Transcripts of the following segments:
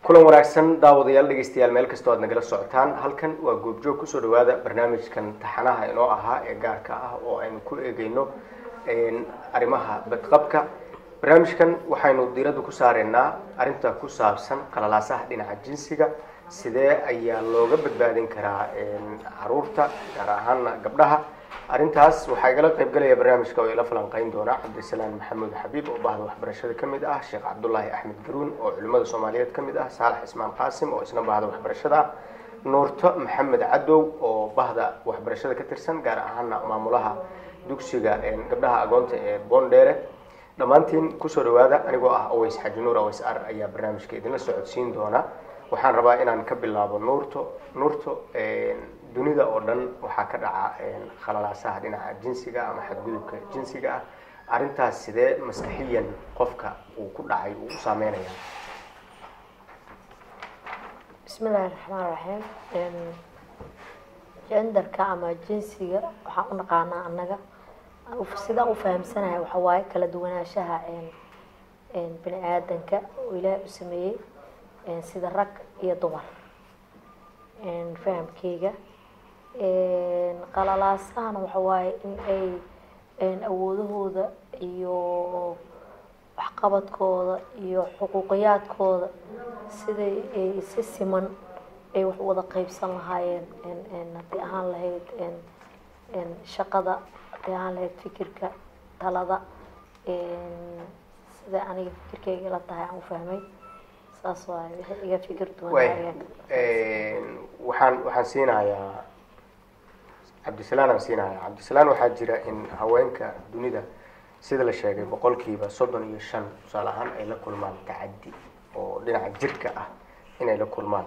kulan wanaagsan daawadayaal dhegeystayaal meel kastoo aad nagala socotaan halkan waa goobjoog kusoo dhawaada barnaamijkan taxanaha inoo ahaa ee gaarka ah oo aynu ku eegeyno arrimaha badqabka barnaamijkan waxaynu diiradda ku saareynaa arrinta ku saabsan qalalaasaha dhinaca jinsiga sidee ayaa looga badbaadin karaa caruurta gaar ahaana gabdhaha arrintaas waxaa igala qaybgalaya barnaamijka oo ila falanqeyn doona cabdisalaan maxamuud xabiib oo bahda waxbarashada ka mid ah sheekh cabdulaahi axmed garuun oo culimmada soomaaliyeed ka mid ah saalax ismaan qaasim oo isna bahda waxbarashada ah nuurto maxamed cadow oo bahda waxbarashada ka tirsan gaar ahaana maamulaha dugsiga gabdhaha agoonta ee boondheere dhammaantiin kusoo dhawaada anigoo ah aways xaji nuur aways ar ayaa barnaamijka idinla socodsiin doona waxaan rabaa inaan ka bilaabo nuurto nuurto dunida oo dhan waxaa ka dhaca khalalaasaha dhinaca jinsiga ama xadgudubka jinsiga ah arrintaas sidee maskaxiyan qofka uu ku dhacay uu u saameynaya bismillahi raxmaan raxiim jendarka ama jinsiga waxaan u naqaanaa annaga sidaan u fahamsanahay waxa waaye kala duwanaanshaha bini aadanka oo ilaahay u sameeyey sida rag iyo dumar fahamkeyga qalalaasahana waxa waaye in ay awoodahooda iyo waxqabadkooda iyo xuquuqiyaadkooda siday ay si siman ay wax wada qeybsan lahaayeen haddii ahaan lahayd shaqada haddii ahaan lahayd fikirka talada sida aniga fikirkeyga ila tahay aan u fahmay saas waay waxay iga fikir duwan waxaan waxaan siinayaa cabdisalaan aan siinayaa cabdisalaan waxaa jira in haweenka dunida sida la sheegay boqolkiiba soddon iyo shan tusaale ahaan ay la kulmaan tacaddi oo dhinaca jirka ah inay la kulmaan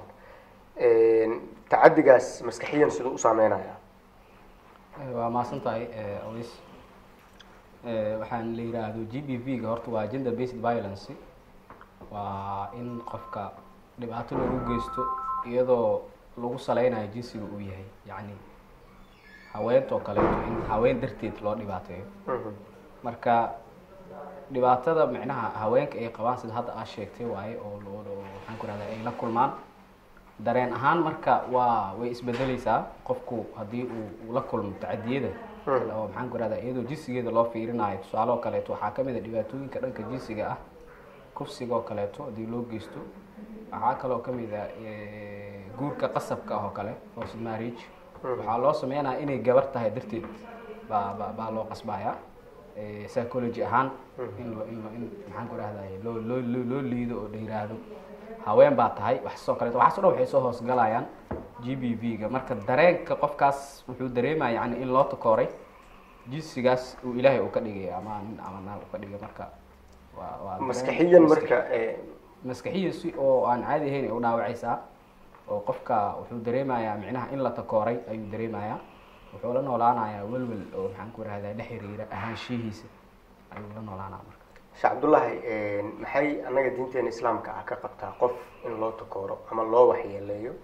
tacaddigaas maskaxiyan siduu u saameynaya waa mahadsan tahay aws waxaan la yiraahdo g b v ga horta waa gender based violence waa in qofka dhibaato lagu geysto iyadoo lagu saleynayo jinsiga uu yahay yacni haweentoo kaleeto in haween darteed loo dhibaateeyo marka dhibaatada micnaha haweenka ay qabaan sida hadda aad sheegtay waaye oo waxaan ku rahda ay la kulmaan dareen ahaan marka waa way isbedeleysaa qofku haddii uu la kulmo tacadiyada oo maxaan ku rahda iyadoo jinsigeeda loo fiirinayo tusaale oo kaleeto waxaa kamid a dhibaatooyinka dhanka jinsiga ah kufsiga oo kaleeto haddii loo geysto waxaa kaloo kamid a guurka qasabka ah oo kale forced marriage waxaa loo sameynaya inay gabar tahay darteed baa ba baa loo qasbaya psychology ahaan in lo in in maxaan ku rahday loo loo loo loo liido oo la yiraahdo haween baa tahay waxaasoo kaleeto waxaas o dhan waxay soo hoosgalayaan g b v ga marka dareenka qofkaas wuxuu dareemaya yani in loo takooray jinsigaas uu ilaahay uu ka dhigay ama nin ama naag uu ka dhigay marka waa waa maskaxiyan marka maskaxiyan si oo aan caadi ahayn ay u dhaawacaysaa oo qofka wuxuu dareemayaa micnaha in la takooray ayuu dareemayaa wuxuu la noolaanayaa welwel oo maxaan ku rahdaa la xiriira ahaanshihiisa ayuu la noolaanaya marka sheekh cabdullaahi maxay annaga diinteena islaamka ah ka qabtaa qof in loo takooro ama loo waxyeeleeyo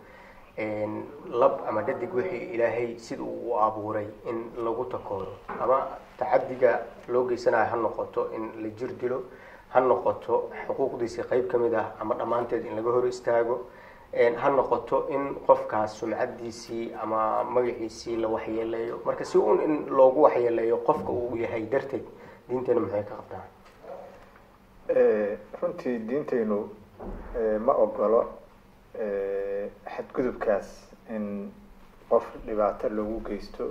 lab ama dhadig wixii ilaahay sida uu u abuuray in lagu takooro ama tacadiga loo geysanayo ha noqoto in la jir dilo ha noqoto xuquuqdiisii qeyb ka mid ah ama dhammaanteed in laga hor istaago ha noqoto in qofkaas sumcadiisii ama magaciisii la waxyeeleeyo marka si un in loogu waxyeeleeyo qofka uu yahay darteed diinteena maxay ka qabtaa runtii diintaynu ma ogolo xadgudubkaas in qof dhibaato loogu geysto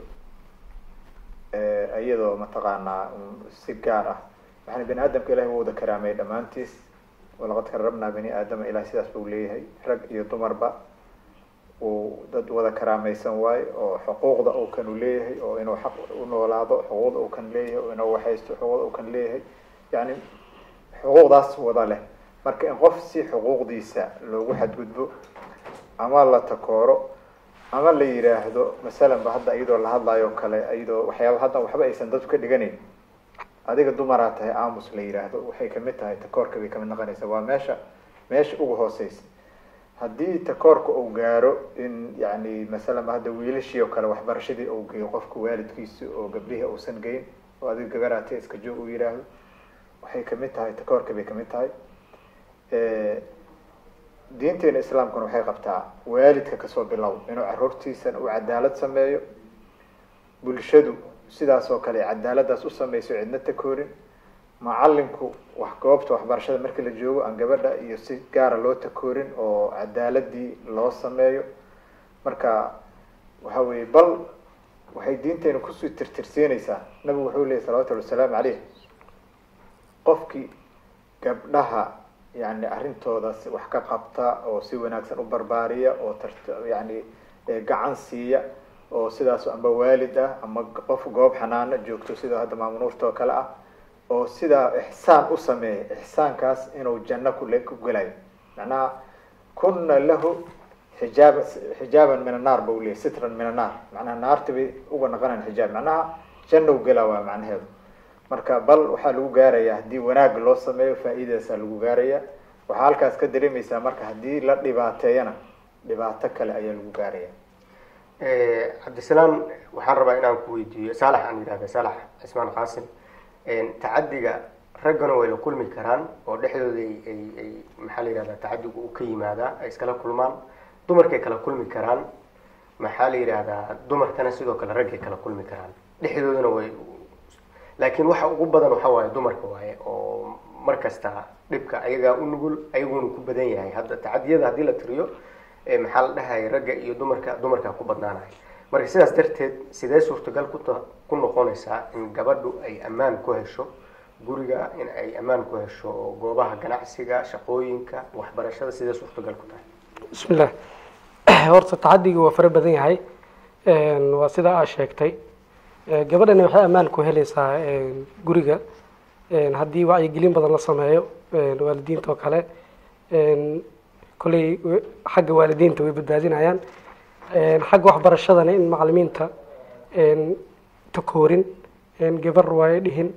iyadoo mataqaanaa si gaar ah waxaana bani aadamka ilahay u wada karaamay dhammaantiis walaqad karabnaa bani aadama ilahay sidaas buu leeyahay rag iyo dumarba uu dad wada karaamaysan waayo oo xuquuqda uu kan u leeyahay oo inuu xaq u noolaado xuquuqda uu kan leeyahay oo inuu waxaysto xuquuqda uu kan leeyahay yani xuquuqdaas wada leh marka in qof si xuquuqdiisa loogu xadgudbo ama la takooro ama la yiraahdo masalan ba hadda iyadoo la hadlayo kale iyadoo waxyaaba hadda waxba aysan dadku ka dhiganayn adiga dumaraa tahay aamus la yiraahdo waxay kamid tahay takoorka bay kamid noqonaysaa waa meesha meesha ugu hooseysa haddii takoorka uu gaaro in yani masalan ba hadda wiilashii oo kale waxbarashadii uu geeyo qofka waalidkiisa oo gabdhihii uusan geyn oo adiga gabaraa tahay iska joog uu yiraahdo waxay kamid tahay takoorka bay kamid tahay diinteena islaamkuna waxay qabtaa waalidka kasoo bilow inuu caruurtiisana uu cadaalad sameeyo bulshadu sidaas oo kale cadaaladaas u sameyso cidna takoorin macalinku wax goobta waxbarashada markii la joogo aan gabadha iyo si gaara loo takoorin oo cadaaladii loo sameeyo marka waxa weye bal waxay diinteena kusii tirtirsiinaysaa nabigu wuxuu leeyay salawatullhi wasalaamu caleyh qofkii gabdhaha yani arrintooda si wax ka qabta oo si wanaagsan u barbaariya oo tart yani gacan siiya oo sidaas amba waalid ah ama qof goob xanaano joogto sida hadda maamunuurta oo kale ah oo sidaa ixsaan u sameeya ixsaankaas inuu janno kule ku gelayo macnaha kuna lahu xijaaba xijaaban min annaar ba u leeyay sitran min annaar macnaha naarti bay uga naqanayan xijaab macnaha janno gela waa macnaheedu marka bal waxaa lagu gaaraya haddii wanaag loo sameeyo faa-iidaasaa lagu gaaraya waxaa halkaas ka dareemaysaa marka haddii la dhibaateeyana dhibaato kale ayaa lagu gaaraya cabdisalaam waxaan rabaa inaan ku weydiiyo saalax aan yidhahda saalax cismaan qaasim tacadiga raggana way la kulmi karaan oo dhexdooda ay ay maxaa la yihahda tacadigu u ka yimaadaa ay iskala kulmaan dumarkay kala kulmi karaan maxaa la yidhaahdaa dumarkana sidoo kale raggay kala kulmi karaan dhexdoodana way laakiin waxa ugu badan waxa waaye dumarka waaye oo mar kasta dhibka ayagaa u nugul ayaguna ku badan yahay hadda tacadiyada haddii la tiriyo maxaa la dhahaya ragga iyo dumarka dumarkaa ku badnaanaya marka sidaas darteed sidee suurtagal kuta ku noqonaysaa in gabadhu ay ammaan ku hesho guriga in ay ammaan ku hesho goobaha ganacsiga shaqooyinka waxbarashada sidee suurtagal ku tahay bismillah horta tacadiga waa fara badan yahay waa sida aa sheegtay gabadhani waxay ammaan ku helaysaa guriga haddii wacyigelin badan la sameeyo waalidiinta oo kale kolley xagga waalidiinta way badbaadinayaan xagga waxbarashadana in macalimiinta takoorin gabar waayo dhihin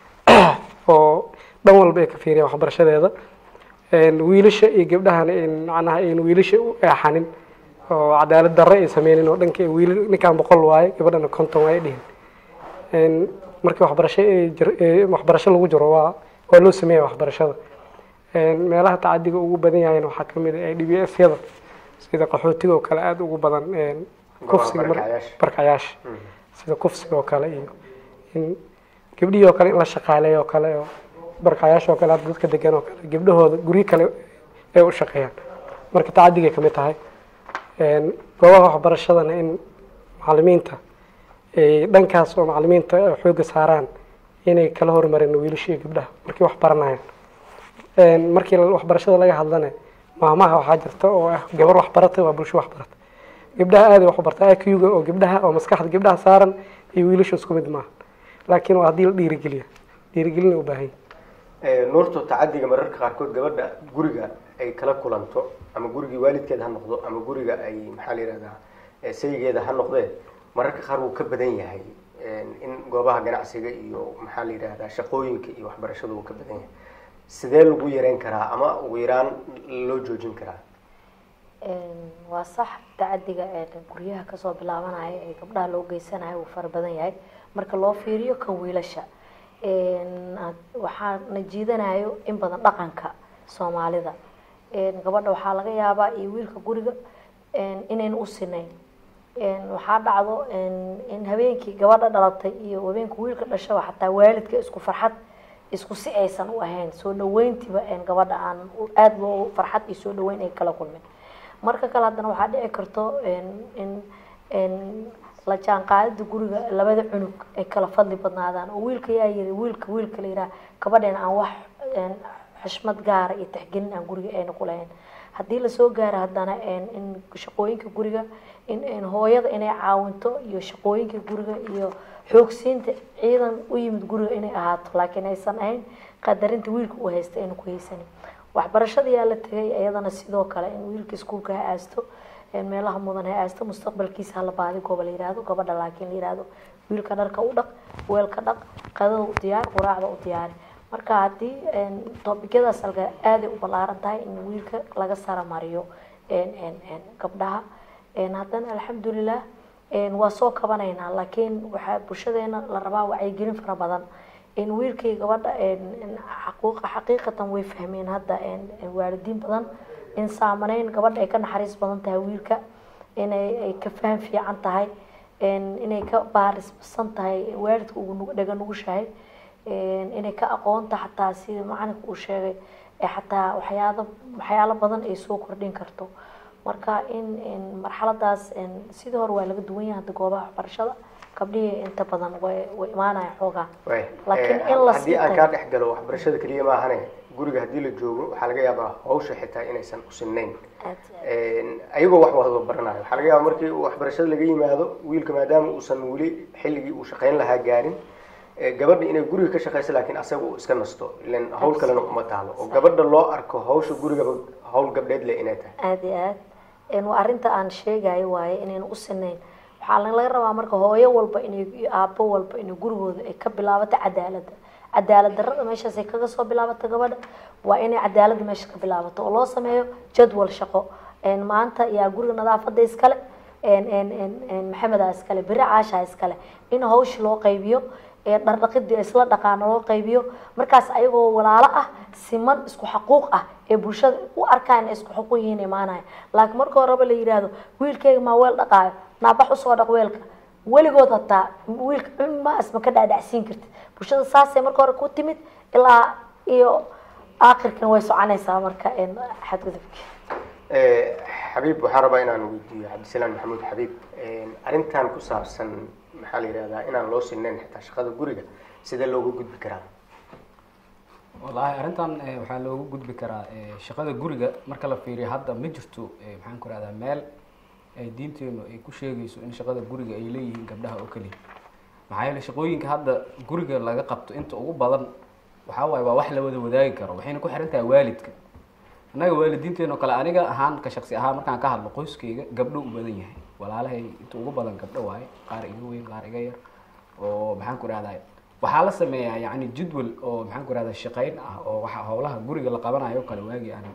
oo dhan walba ay ka fiiriyan waxbarashadeeda wiilasha iyo gabdhahana macnaha ayn wiilasha u eexanin oo cadaalad darre ay sameynin oo dhanka wiil ninkaan boqol waaye gabadhana konton waayo dhihin markii waxbarasho waxbarasho lagu jiro waa waa loo sameeya waxbarashada meelaha tacadiga ugu badan yahayna waxaa kamid ah d b s yada sida qaxootiga oo kale aada ugu badan kufsiga barkayaasha sida kufsiga oo kale iyo in gabdhihii oo kale in la shaqaaleeyo oo kale oo barkayaasha oo kale hadda dadka degan oo kale gabdhahooda guryo kale ay u shaqeeyaan marka tacadigay kamid tahay goobaha waxbarashadana in macalimiinta dhankaas oo macalimiinta xooga saaraan inay kala hormareen wiilasha iyo gabdhaha markay wax baranayaan markii waxbarashada laga hadlana maamaha waxaa jirta oo ah gabar waxbaratay waa bulsho waxbarata gabdhaha aaday waxbarta iq-ga oo gabdhaha oo maskaxda gabdhaha saaran iyo wiilasha isku mid maaha laakiin waa haddii la dhiirigeliya dhiirigelina u baahan nuurto tacadiga mararka qaarkood gabadha guriga ay kala kulanto ama gurigii waalidkeed ha noqdo ama guriga ay maxaa la yihahdaa saygeeda ha noqdee mararka qaar wuu ka badan yahay in goobaha ganacsiga iyo maxaa la yidhahdaa shaqooyinka iyo waxbarashada wuu ka badan yahay sidee lagu yareyn karaa ama ugu yaraan loo joojin karaa waa sax tacadiga guryaha kasoo bilaabanaya ee gabdhaha loo geysanayo uu fara badan yahay marka loo fiiriyo kan wiilasha waxaa na jiidanayo in badan dhaqanka soomaalida gabadha waxaa laga yaabaa iyo wiilka guriga inayn u sinayn waxaa dhacdo in habeenkii gabadha dhalatay iyo habeenka wiilka dhashaba xataa waalidka isku farxad isku si aysan u ahayn soo dhaweyntiiba gabadha aan aada loo farxad iyo soo dhaweyn ay kala kulmin marka kale haddana waxaa dhici karto in la jaanqaadida guriga labada cunug ay kala fadli badnaadaan oo wiilka yaa yiri wiilka wiilka la yidhaha gabadheen aan wax xushmad gaara iyo taxgelin aan guriga ayna ku lahayn haddii lasoo gaaro haddana in shaqooyinka guriga in hooyada inay caawinto iyo shaqooyinka guriga iyo xoogsiinta ciidan u yimid guriga inay ahaato laakiin aysan ahayn qadarinta wiilka uu haysta ayna ku haysanin waxbarashada yaa la tegay iyadana sidoo kale in wiilka iskuulka ha aasto meelaha mudan ha aasto mustaqbalkiisa hala baadi gooba la yihahdo gabadha laakiin la yihahdo wiilka dharka u dhaq weelka dhaq qadada u diyaar quraacda u diyaari marka haddii toobikadaas alka aaday u ballaaran tahay in wiilka laga sara mariyo gabdhaha haddana alxamdulilah waa soo kabanaynaa laakiin waxaa bulshadeena la rabaa wacyigelin fara badan in wiilkii gabadha xaqiiqatan way fahmeen hadda waalidiin badan in saamaneyn gabadha ay ka naxariis badan tahay wiilka inay ay ka faham fiican tahay inay ka baarisbasan tahay waalidka ugu dhaga nugushahay inay ka aqoonta xataa sida macalinka uu sheegay ee xataa waxyaalo waxyaalo badan ay soo kordhin karto marka in marxaladaas sidii hore waa laga duwan yahay hadda goobaha waxbarashada gabdhihii inta badan way way imaanaya xoogaa laakiin in la haddii aan kaa dhex galo waxbarashada keliya maahane guriga haddii la joogo waxaa laga yaabaa hawsha xitaa inaysan usinayn ayagoo wax wada baranayo waxaa laga yaaba markii uu waxbarashada laga yimaado wiilka maadaama uusan weli xilligii uu shaqayn lahaa gaarin gabadha inay guriga ka shaqayso laakiin asaga uu iska nasto ilan hawl kalena uma taalo oo gabadha loo arko hawsha gurigaba hawl gabdheed le inay tahay aada iyo aad waa arrinta aan sheegayo waaye inayna u sinayn waxaa laga rabaa marka hooyo walba inay aabo walba inay gurigooda ay ka bilaabato cadaaladda cadaalad darrada meeshaas ay kaga soo bilaabato gabadha waa inay cadaaladda meesha ka bilaabato oo loo sameeyo jadwal shaqo maanta yaa guriga nadaafada iskale maxamedaa iskale beri caashaa iskale in hawsha loo qaybiyo dhardhaqidii isla dhaqaano loo qaybiyo markaas ayagoo walaalo ah siman isku xaquuq ah ee bulshada u arkaan inay isku xuquuq yihiin imaanaya laakiin marka horeba la yidhaahdo wiilkeyga maa weel dhaqaayo naabax usoo dhaq weelka weligood hataa wiilka maas ma ka dhaadhacsiin kartid bulshada saasay marka hore ku timid ilaa iyo aakhirkan way soconaysaa marka xadgudubki xabiib waxaan rabaa inaan weydiiyo cabdisalaam maxamuud xabiib arrintan ku saabsan maxaa la yihahdaa inaan loo sinayn xitaa shaqada guriga sidee looga gudbi karaa wallaahi arrintan waxaa looga gudbi karaa shaqada guriga marka la fiiriyo hadda ma jirto maxaan ku rahdaa meel ay diinteenu ay ku sheegayso in shaqada guriga ay leeyihiin gabdhaha oo keliya maxaa yeele shaqooyinka hadda guriga laga qabto inta ugu badan waxaa waaye waa wax la wada wadaagi karo waxayna ku xiran tahay waalidka annaga waalidiinteeno kale aniga ahaan ka shaksi ahaan markaan ka hadlo qoyskayga gabdho u badan yahay walaalahay inta ugu badan gabdho waaye qaar iga weyn qaar iga yar oo maxaan ku rahdaa waxaa la sameeyaa yacni jadwal oo maxaan ku rahdaa shaqayn ah oo waxa howlaha guriga la qabanayo o kale waagii aan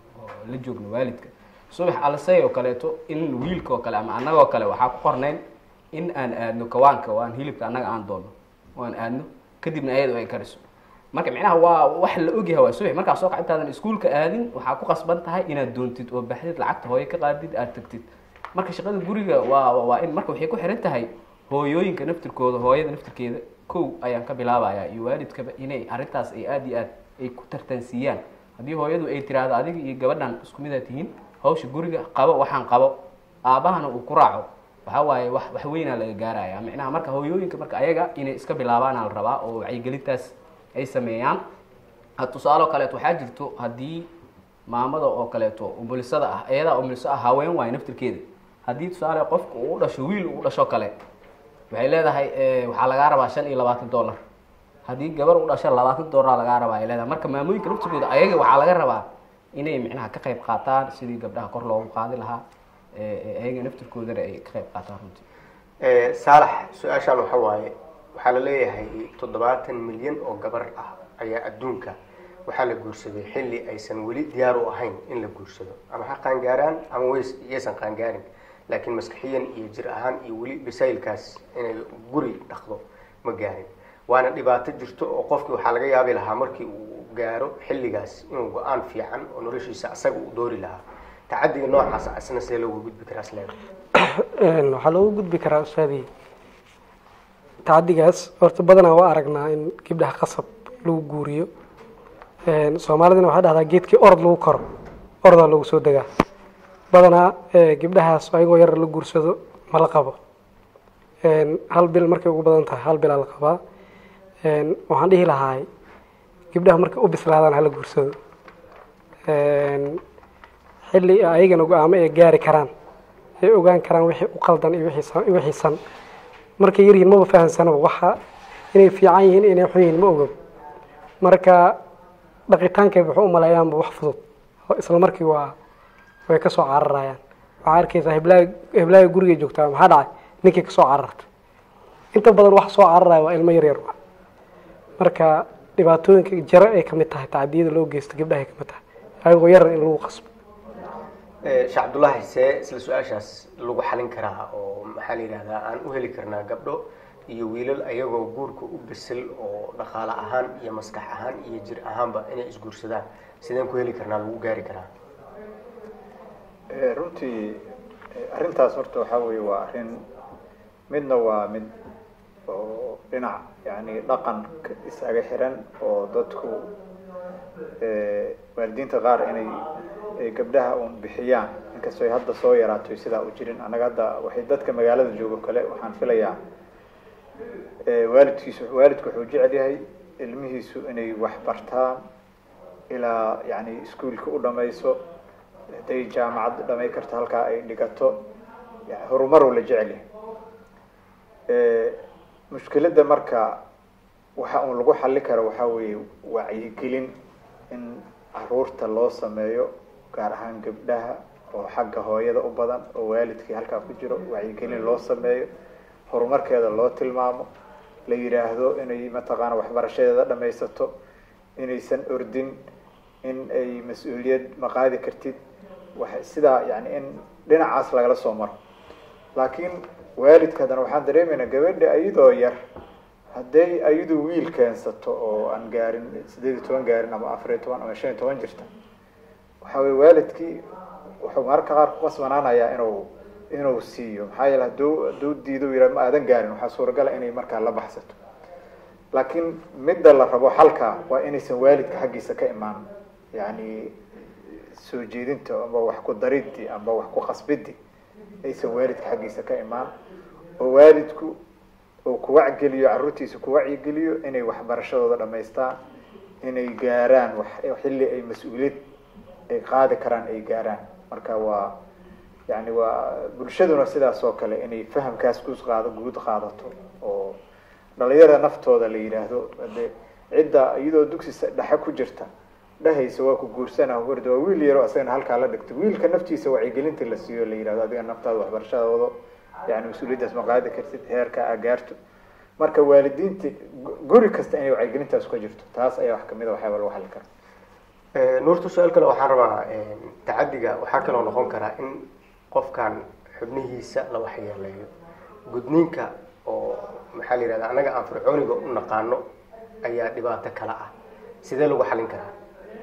la joogno waalidka subax alsay oo kaleeto in wiilka oo kale ama annagoo kale waxaa ku qornayn in aan aadno kawaanka oo aan hilibka annaga aan doono oo aan aadno kadibna ayado ay kariso marka micnaha waa wax la ogyahay waa subax markaa soo kac intaadan iskuulka aadin waxaa ku qasban tahay inaad doontid oo baxdid lacagta hooyo ka qaadid aad tagtid marka shaqada guriga waa waa in marka waxay ku xiran tahay hooyooyinka naftirkooda hooyada naftirkeeda kow ayaan ka bilaabayaa iyo waalidkaba inay arrintaas ay aada iyo aad ay ku tartansiiyaan haddii hooyadu ay tiraahdo adiga iyo gabadhan isku midaad tihiin hawsha guriga qabo waxaan qabo aabahana uu ku raaco waxaa waaye wax wax weynaa laga gaaraya micnaha marka hooyooyinka marka ayaga inay iska bilaabaana la rabaa oo wacyigelintaas ay sameeyaan tusaale oo kaleeto waxaa jirto haddii maamada oo kaleeto umulisada ah iyadaa umuliso ah haween waayo naftirkeeda haddii tusaale qofka uu dhasho wiil uu dhasho kale waxay leedahay waxaa lagaa rabaa shan iyo labaatan dollar haddii gabar u dhasho labaatan dollar lagaa rabaa ay leedahay marka maamooyinka naftirkooda ayaga waxaa laga rabaa inay micnaha ka qayb qaataan sidii gabdhaha kor loogu qaadi lahaa ayaga naftirkoodana ay ka qayb qaataan runtii saalax su-aashaan waxa waaye waxaa la leeyahay toddobaatan milyan oo gabar ah ayaa adduunka waxaa la guursaday xilli aysan weli diyaar u ahayn in la guursado ama ha qaangaaraan ama way iyaysan qaangaarin laakiin maskaxiyan iyo jir ahaan iyo weli basaylkaas inay guri dhaqdo ma gaarin waana dhibaato jirto oo qofkii waxaa laga yaabi lahaa markii uu gaaro xilligaas inuu go-aan fiican oo noloshiisa asaga uu doori lahaa tacadiga noocaas asna see looga gudbi karaa isleeda waxaa looga gudbi karaa ustaadii tacadigaas horta badanaa waa aragnaa in gabdhaha qasab lagu guuriyo soomaalidana waxaa dhahdaa geedkii orod lagu koro orodaa lagu soo degaa badanaa gabdhahaas ayagoo yar la guursado ma la qabo hal bil markay ugu badan tahay hal bilaa la qabaa waxaan dhihi lahaay gabdhaha markay u bislaadaan hala guursado xilli ayagana go-aamo ay gaari karaan ay ogaan karaan wixii u qaldan iyo wixii san markay yaryihiin maba fahansanaba waxa inay fiican yihiin inay xun yihiin ma ogab marka dhaqitaankay wuxuu umaleeyaanba wax fudud isla markii waa way kasoo cararayaan waxaa arkaysaa heblaha heblaha gurigay joogtaa maxaa dhacay ninkii kasoo carartay inta badan wax soo cararaya waa ilmo yaryar marka dhibaatooyinka jare ay kamid tahay tacadiyada loo geysto gabdhahay kamid tahay ayagoo yaran in lagu qasbo sheekh cabdullaahi see isla su-aashaas lagu xalin karaa oo maxaa la yidhahdaa aan u heli karnaa gabdho iyo wiilal ayagoo guurka u bisil oo dhaqaale ahaan iyo maskax ahaan iyo jir ahaanba inay isguursadaan sideen ku heli karnaa lagu gaari karaa runtii eh, arrintaas horta waxaa weeye waa arrin midna waa mid oo dhinac yani dhaqan isaga xiran oo dadku eh, waalidiinta qaar inay ay gabdhaha uun bixiyaan inkastoo ay hadda soo yaraato sidaa u jirin annaga hadda waxay dadka magaalada joogo kale waxaan filayaa eh, waalidkiisu waalidku wuxuu jecel yahay ilmihiisu inay wax bartaan ilaa yani iskuolka u dhamayso hadday jaamacad dhamay karto halkaa ay dhigato yani horumaruu la jecel yahay Eh, mushkiladda marka waxa uun lagu xali karo waxaa weeye wacyigelin in caruurta loo sameeyo gaar ahaan gabdhaha oo xagga hooyada u badan oo waalidkii halkaa ku jiro wacyigelin loo sameeyo horumarkeeda loo tilmaamo la yidhaahdo inay mataqaana waxbarashadeeda dhamaysato inaysan ordin in ay mas-uuliyad ma qaadi kartid wa sidaa yani in dhinacaas lagala soo maro laakiin waalidka haddana waxaan dareemaynaa gabadha iyadoo yar hadday ayadu wiil keensato oo aan gaarin sideed iyo toban gaarin ama afar iyo toban ama shan iyo toban jirta waxa weye waalidkii wuxuu mararka qaar ku qasbanaanayaa inuu inuu siiyo maxaa yeele haduu hadduu diido yihah ma aadan gaarin waxaa suuragala inay markaa la baxsato laakiin midda la rabo xalka waa inaysan waalidka xaggiisa ka imaan yani soo jeedinta amba wax ku dariddi amba wax ku qasbiddi aysan waalidka xaggiisa ka imaan oo waalidku uu ku wacgeliyo carruurtiisa ku wacyigeliyo inay waxbarashadooda dhamaystaan inay gaaraan wax xilli ay mas-uuliyad ay qaadi karaan ay gaaraan marka waa yani waa bulshaduna sidaas oo kale inay fahamkaas ku qaado guud qaadato oo dhalinyarada naftooda la yidhaahdo de cidda iyadoo dugsi dhexe ku jirta dhahaysa waa ku guursana warda waa wiil yaro asagana halkaa la dhigto wiilka naftiisa wacyigelinta la siiyo la yidhahdo adiga naftaada waxbarashada wado yani mas-uuliyaddaas ma qaadi kartid heerka a gaarto marka waalidiinta guri kasta inay wacyigelintaas ka jirto taas ayaa wax kamid a waxyaaba lagu xali kara nuurta su-aal kale waxaan rabaa tacadiga waxaa kaloo noqon karaa in qofkan xubnihiisa la waxyeeleeyo gudniinka oo maxaa la yihahda annaga aan fircooniga u naqaano ayaa dhibaato kala ah sidee lagu xalin karaa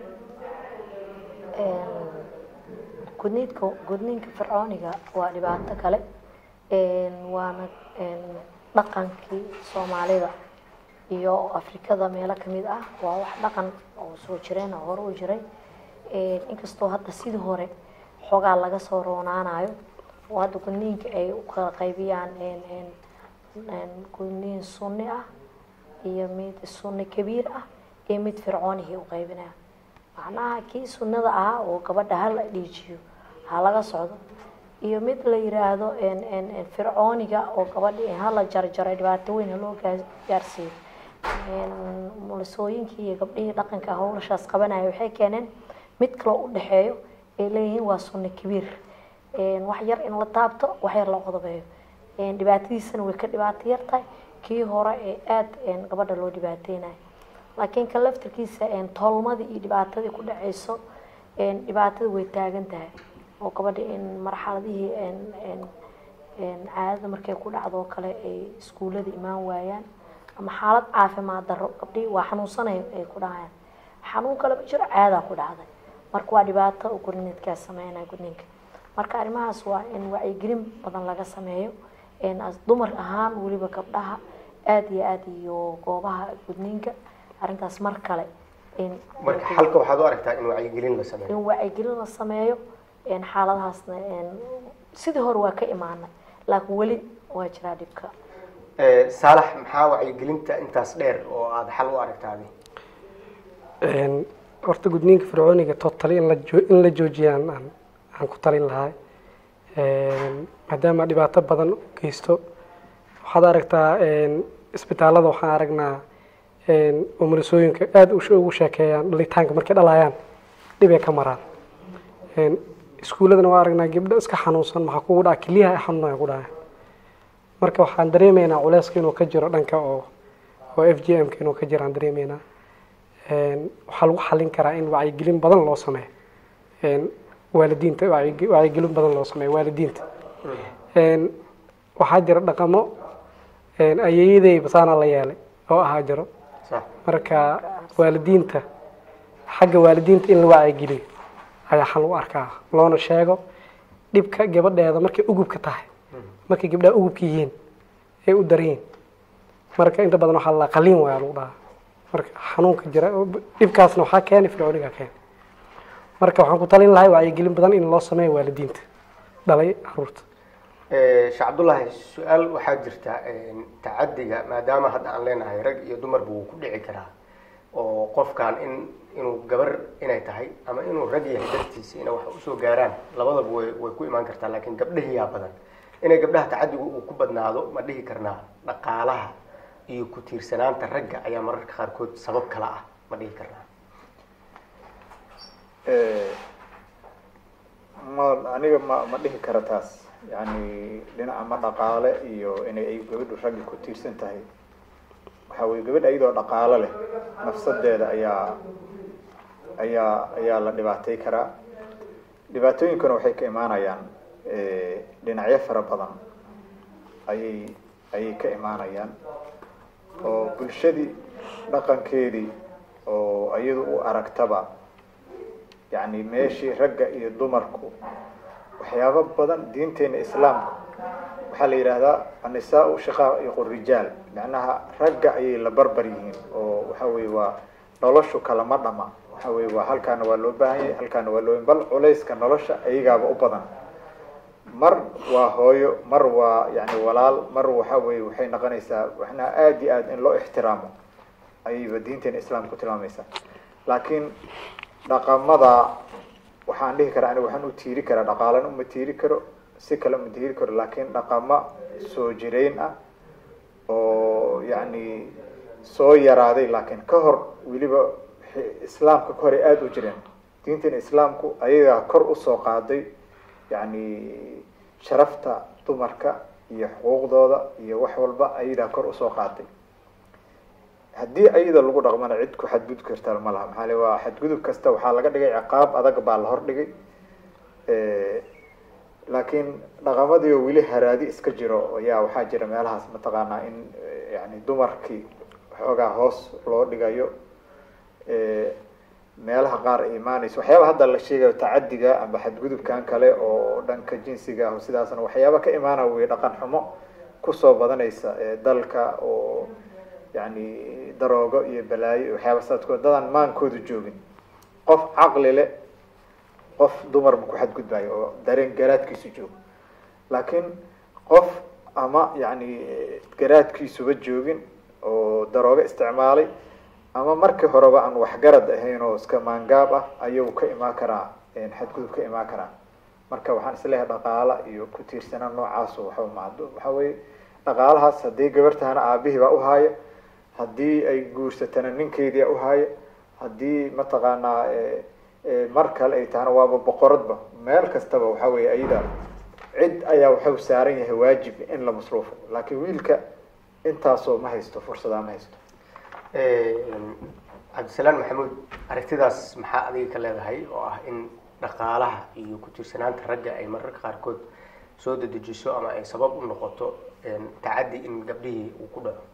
gudniinka gudniinka fircooniga waa dhibaato kale waana dhaqankii soomaalida iyo afrikada meelo kamid ah waa wax dhaqan oo soo jireen oo hore u jiray inkastoo hadda sidii hore xoogaa laga soo roonaanayo oo hadda gudniinka ay u kala qaybiyaan gudniin sunni ah iyo mid sunni kabiir ah iyo mid fircoonihii u qaybinaya macnaha kii sunnada ahaa oo gabadha hala dhiijiyo ha laga socdo iyo mid la yiraahdo fircooniga oo gabadhi hala jarjaray dhibaato weyn haloo gaarsiiyo mulisooyinkii iyo gabdhihii dhaqanka howlashaas qabanaya waxay keeneen mid kaloo u dhexeeyo ay leeyihiin waa sunni kabiir wax yar in la taabto wax yar la qodobeeyo dhibaatadiisana way ka dhibaato yar tahay kii hore ee aada gabadha loo dhibaateynayo laakiin kan laftirkiisa tolmadii iyo dhibaatadii ku dhaceyso dhibaatada way taagan tahay oo gabadha in marxaladihii caadada markay ku dhacdo oo kale ay iskuullada imaan waayaan ama xaalad caafimaad darro gabdhihii waa xanuunsanay ay ku dhahayaan xanuun kaleba jiro caadaa ku dhacday marka waa dhibaato oo gurniidkaa sameynaya gudniinka marka arrimahaas waa in wacyigelin badan laga sameeyo dumar ahaan weliba gabdhaha aada iyo aada iyo goobaha gudniinka arrintaas mar kale in marka xalka waxaad u aragtaa in wacyigelin la sameeyo in wacyigelin la sameeyo xaaladahaasna sidii hore waa ka imaanay laakiin weli waa jiraa dhibka saalax maxaa wacyigelinta intaas dheer oo aada xal u aragtaadi horta gudniinka fircooniga totally in la joo in la joojiyaan aan aan ku talin lahaa maadaama dhibaato badan u geysto waxaad aragtaa isbitaalada waxaan aragnaa umulisooyinka aada ugu sheekeeyaan dhalitaanka markay dhalayaan dhibay ka maraan iskuulladana waa aragnaa gabdho iska xanuunsan maxaa kugu dhaca keliyaha ay xanuunaya ku dhacaya marka waxaan dareemaynaa culeyska inuu ka jiro dhanka oo oo f g m ka inuu ka jiro aan dareemaynaa waxaa lagu xalin karaa in wacyigelin badan loo sameeyo waalidiinta wacyigelin badan loo sameeyo waalidiinta waxaa jira dhaqamo ayeeyaday basaana la yeelay oo ahaa jiro marka waalidiinta xagga waalidiinta in la wacyigeliyo ayaa xal u arkaa loona sheego dhibka gabadheeda markay ugubka tahay markay gabdhaha ugubka yihiin ay u daryiin marka inta badan waxaa la qaliin waaya lagu dhahaa marka xanuunka jira oo dhibkaasna waxaa keenay fircooniga keenay marka waxaan ku talin lahay wacyigelin badan in loo sameeyo waalidiinta dhalay caruurta sheekh cabdullaahi su-aal waxaa jirta tacadiga maadaama hadda aan leenahay rag iyo dumarba wuu ku dhici karaa oo qofkan in inuu gabar inay tahay ama inuu rag yahay dartiisa inay wax usoo gaaraan labadaba way way ku imaan kartaa laakiin gabdhahiyaa badan inay gabdhaha tacadigu uu ku badnaado ma dhihi karnaa dhaqaalaha iyo ku tiirsanaanta ragga ayaa mararka qaarkood sabab kala ah ma dhihi karnaa ma aniga ma ma dhihi kara taas yani dhinaca ma dhaqaale iyo inay ay gabadhu raggi ku tiirsan tahay waxa weye gabadha iyadoo dhaqaalo leh nafsadeeda ayaa ayaa ayaa la dhibaatay karaa dhibaatooyinkuna waxay ka imaanayaan dhinacyo fara badan ayay ayay ka imaanayaan oo bulshadii dhaqankeedii oo iyadu u aragtaba yani meeshii ragga iyo dumarku waxyaabo badan diinteena islaamka waxaa la yidhaahdaa annisaa-u shaqaa'iqu rijaal macnaha ragga ayay la barbar yihiin oo waxa weye waa noloshu kalama dhama waxa weye waa halkaana waa loo baahan yahay halkaana waa loo bal culayska nolosha ayagaaba u badan mar waa hooyo mar waa yani walaal mar waxa weye waxay noqonaysaa waxnaha aada iyo aad in loo ixtiraamo ayayba diinteena islaamka ku tilmaamaysaa laakiin dhaqamada waxaan dhihi karaa aniga waxaan u tiiri karaa dhaqaalana uma tiiri karo si kale uma tiiri karo laakiin dhaqamo soo jireyn ah oo yacni soo yaraaday laakiin ka hor weliba islaamka ka horay aada u jireen diintan islaamku ayagaa kor usoo qaaday yacni sharafta dumarka iyo xuquuqdooda iyo wax walba ayadaa kor usoo qaaday haddii ayada lagu dhaqmana cid ku xadgudub karta ma laha maxaa le waa xadgudub kasta waxaa laga dhigay ciqaab adag baa la hordhigay laakiin dhaqamadii oo weli haraadi iska jiro ayaa waxaa jira meelahaas mataqaanaa in yani dumarkii xoogaa hoos loo dhigayo meelaha qaar ay imaanayso waxyaaba hadda la sheegayo tacadiga ama xadgudubkan kale oo dhanka jinsiga ah sidaasna waxyaaba ka imaana wey dhaqan xumo kusoo badanaysa dalka oo yani daroogo iyo balaayo iyo waxyaaba saadkood dadaan maankooda joogin qof caqli leh qof dumarba ku xadgudbayo oo dareen garaadkiisu joogo laakiin qof ama yani garaadkiisuba joogin oo daroogo isticmaalay ama markii horeba aan waxgarad ahayn oo iska maangaab ah ayuu ka imaan karaa xadgudub ka imaan karaa marka waxaan isleeyahay dhaqaala iyo ku tiirsanaan noocaas waxba macdo waxa weye dhaqaalahaas haddii gabartahana aabihii baa uhaaya haddii ay guursatana ninkeedii a uhaaya haddii mataqaanaa mar kale ay tahana waaba boqoradba meel kastaba waxa weye ayada cid ayaa waxau saaran yahay waajib in la masruufo laakiin wiilka intaasoo ma haysto fursadaa ma haysto cabdisalaan maxamuud aragtidaas maxaa adiga ka leedahay oo ah in dhaqaalaha iyo ku tiirsanaanta ragga ay mararka qaarkood soo dedejiso ama ay sabab u noqoto tacaddi in gabdhihii uu ku dhaco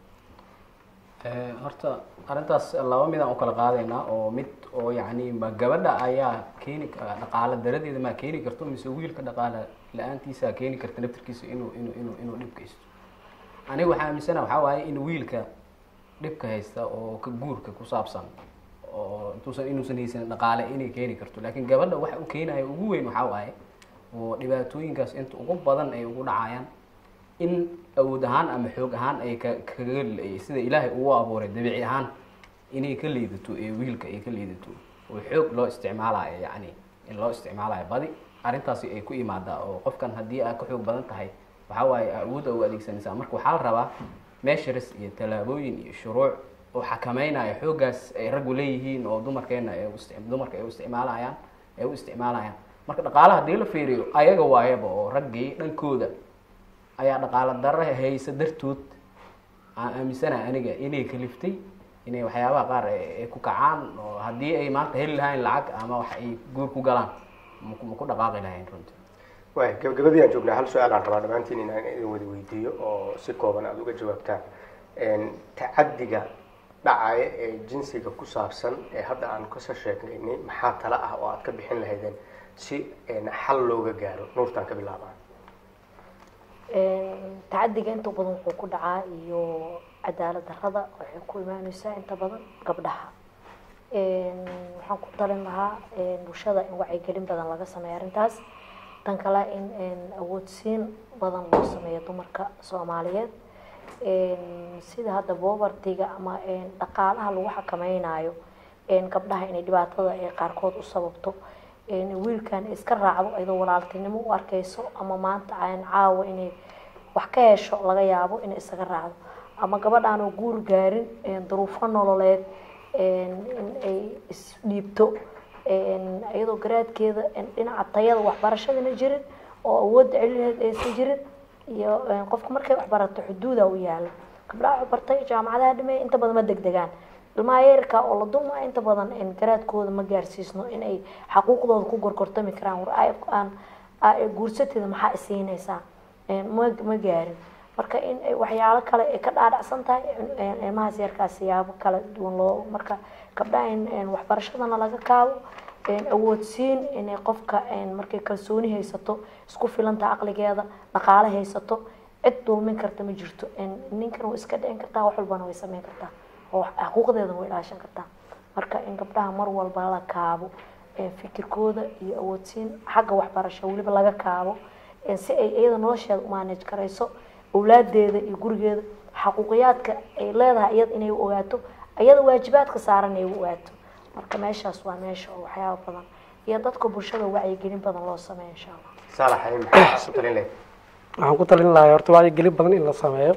horta arrintaas laba midaan u kala qaadaynaa oo mid oo yacni ma gabadha ayaa keeni dhaqaalo daradeeda maa keeni karto mise wiilka dhaqaala la-aantiisa keeni karta naftirkiisa inuu inuu inuu inuu dhib geysto aniga waxaa aaminsana waxaa waaye in wiilka dhibka haysta oo ka guurka ku saabsan oo intuusan inuusan haysanin dhaqaale inay keeni karto laakiin gabadha waxa u keenaya ugu weyn waxaa waaye oo dhibaatooyinkaas inta ugu badan ay ugu dhacayaan in awood ahaan ama xoog ahaan ay ka kaga sida ilaahay ugu abuuray dabiici ahaan inay ka liidato ee wiilka ay ka liidato oo xoog loo isticmaalayo yacni in loo isticmaalayo badi arrintaasi ay ku imaadaa oo qofkan haddii aad ka xoog badan tahay waxaa waaye awoodda u adeegsanaysaa marka waxaa la rabaa measures iyo tallaabooyin iyo shuruuc oo xakameynaya xooggaas ay raggu leeyihiin oo dumarkeena ay u isti dumarka ay u isticmaalayaan ay u isticmaalayaan marka dhaqaalaha haddii la fiiriyo ayaga waayaba oo raggii dhankooda ayaa dhaqaalo darra haysa dartood aan aaminsanahay aniga inay kaliftay inay waxyaabaha qaar ay ku kacaan oo haddii ay maanta heli lahayn lacag ama wax ay guur ku galaan ma ku dhaqaaqi lahayn runtii waay gabagabadii aan joognaa hal su-aal aan rabaa dhammaantiin inaan idin wada weydiiyo oo si kooban aada uga jawaabtaan tacaddiga dhacaya ee jinsiga ku saabsan ee hadda aan kasoo sheegaynay maxaa tala ah oo aad ka bixin lahaydeen si xal looga gaaro nuurtaan ka bilaabaa tacadiga inta badan wuxuu ku dhacaa iyo cadaalad darrada waxay ku imaaneysaa inta badan gabdhaha waxaan ku talin lahaa bulshada in wacyigelin badan laga sameeyo arrintaas tan kale in awoodsiin badan loo sameeyo dumarka soomaaliyeed sida hadda bobartiga ama dhaqaalaha lagu xakameynayo gabdhaha inay dhibaatada ay qaarkood u sababto wiilkan iska raacdo iyadoo walaaltinimo u arkeyso ama maanta aan caawa inay wax ka hesho laga yaabo inay isaga raacdo ama gabadhaan oo guur gaarin duruufo nololeed in ay isdhiibto iyadoo garaadkeeda dhinaca tayada waxbarashadana jirin oo awoodda celineed aysan jirin iyo qofka markay waxbarato xuduuda u yaala gabdhaha waxbartay jaamacadaha dhimay inta badan ma degdegaan ilmaha yeerka oo la dulma inta badan garaadkooda ma gaarsiisno inay xaquuqdooda ku gorgortami karaan war aan guursateeda maxaa isiinaysaa ma ma gaarin marka in waxyaalo kale ay ka dhaadhacsan tahay ilmahaas yarkaa siyaabo kala duwan loo marka gabdhaha in waxbarashadana laga kaabo awoodsiin inay qofka markay kalsooni haysato isku filanta caqligeeda dhaqaale haysato cid dulmin karta ma jirto ninkan way iska dhicin kartaa wax walbana way sameyn kartaa oo xuquuqdeedana way ilaashan kartaa marka in gabdhaha mar walba la kaabo fikirkooda iyo awoodsiin xagga waxbarasho weliba laga kaabo si ay iyada nolosheeda u maanaj karayso awlaadeeda iyo gurigeeda xaquuqiyaadka ay leedahay iyada inay ogaato iyada waajibaadka saaran ay u ogaato marka meeshaas waa meesha oo waxyaaba badan iyo dadka bulshada wacyigelin badan loo sameeyo insha allah saalax ay maxaa ku talin lahayd waxaan ku talin lahaa horta wacyigelin badan in la sameeyo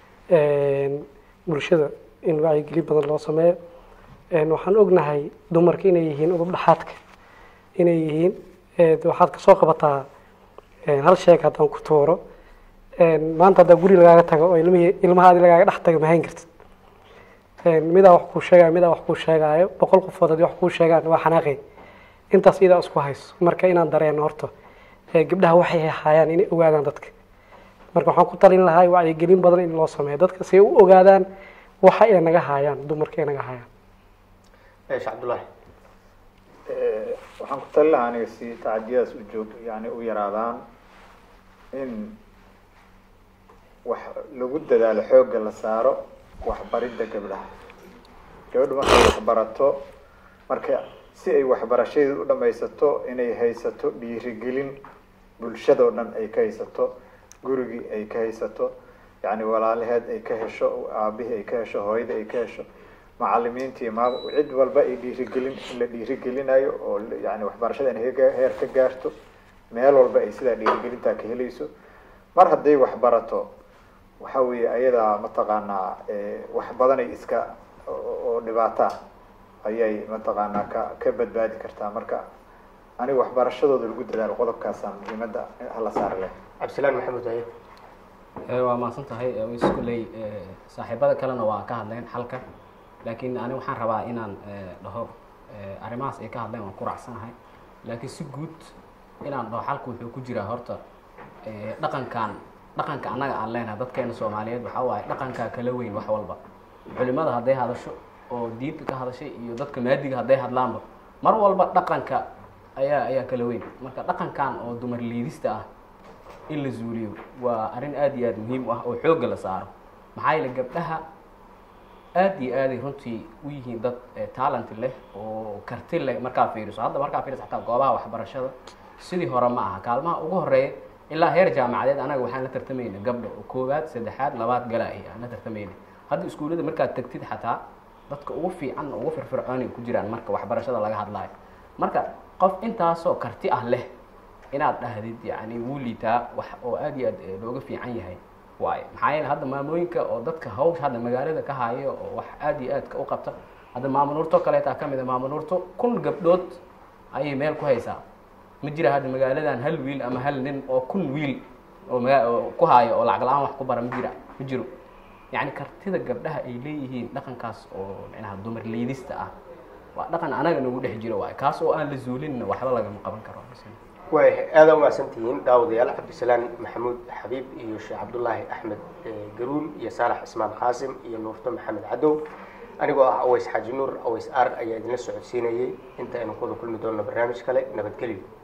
bulshada in wacyigelin badan loo sameeyo waxaan ognahay dumarka inay yihiin udub dhaxaadka inay yihiin waxaad kasoo qabataa hal sheeg haddaan ku tuuro maanta haddaa guri lagaaga tago oo ilmihii ilmahaadi lagaaga dhex tago mahayn kartid midaa wax kuu sheegayo midaa wax kuu sheegaayo boqol qofood haddii wax kuu sheegaan waa xanaaqay intaas iyadaa isku hayso marka inaan dareeno horta gabdhaha waxay haayaan inay ogaadaan dadka marka waxaan ku talin lahaa wacyigelin badan in loo sameeyo dadka si ay u ogaadaan waxa ay naga haayaan dumarka ay naga haayaan eesh cabdullaahi waxaan ku talin lahaa aniga si tacadiyadaas u joog yani u yaraadaan in wax lagu dadaalo xoogga la saaro waxbaridda gabdhaha gabadhu markay waxbarato marka si ay waxbarashadeeda u dhamaysato inay haysato dhiirigelin bulshadao dhan ay ka haysato gurigii ay ka haysato yani walaalaheed ay ka hesho aabihii ay ka hesho hooyadii ay ka hesho macalimiintii ma cid walba ay dhiirigelin in la dhiirigelinayo oo yani waxbarashada inay ka- heer ka gaarto meel walba ay sidaa dhiirigelintaa ka helayso mar hadday waxbarato waxa weeye ayadaa mataqaanaa wax badanay iska oo dhibaato ah ayay mataqaanaa ka ka badbaadi kartaa marka aniga waxbarashadooda lagu dadaalo qodobkaasa muhiimadda hala saari leh cabdisalaan maxamuud haye Eh, waa mahadsan tahay eh, ways kulley eh, saaxiibada kalena waa ka hadleen xalka laakiin ani waxaan rabaa inaan eh, dhaho eh, arrimahaas ay ka hadleen waan ku raacsanahay laakiin si guud inaan dhaho xalka wuxuu ku jiraa horta eh, dhaqankan dhaqanka annaga aan leenahay dadkeena soomaaliyeed waxaa waaye dhaqankaa kala weyn wax walba culimada hadday hadasho oo diinta ka hadashay iyo dadka maadiga hadday hadlaanba mar walba dhaqanka ayaa ayaa kala weyn marka dhaqankan oo dumar liidista ah in la zuuliyo waa arrin aad iyo aad muhiim u ah oo xoogga la saaro maxaa yeele gabdhaha aad iyo aaday runtii u yihiin dad eh, talent leh oo karti leh markaa fiiriso hadda markaa fiiriso xataa goobaha waxbarashada sidii hore ma aha kaalmaha ugu horeeya ilaa heer jaamacadeed anaga waxaan la tartamayna gabdha oo koowaad saddexaad labaad gala ay aan la tartamayna hadda iskuullada markaad tagtid xataa dadka ugu fiican ugu firfircoon ay ku jiraan marka waxbarashada laga hadlayo marka qof intaasoo karti ah leh inaad dhahdid yani wuu liitaa wax oo aad iyo aad eh, looga fiican yahay waayo maxaa yeele hadda maamooyinka oo dadka hawsha hadda magaalada ka haayo oo wax aad iyo aadka u qabta hadda maamunuurto kaleetaa ka mid a maamunuurto kun gabdhood ayay meel ku haysaa ma jira hadda magaaladan hal wiil ama hal nin oo kun wiil oo maga- oo ku haayo oo lacag la-aan wax ku bara ma jira ma jiro yacni kartida gabdhaha ay leeyihiin dhaqankaas oo micnaha dumar liidista ah waa dhaqan anaga nagu dhex jiro waayo kaas oo aan la zuulinna waxba lagama qaban karo waay aada umahadsantihiin daawadayaal cabdisalaan maxamuud xabiib iyo sheekh cabdullaahi axmed eh, garuun iyo saalax cismaan qaasim iyo nuurto maxamed cadow anigoo ah aways xaaji nuur aways ar ayaa idinla socodsiinayay inta aynu kuwada kulmi doonno barnaamij kale nabadgelyo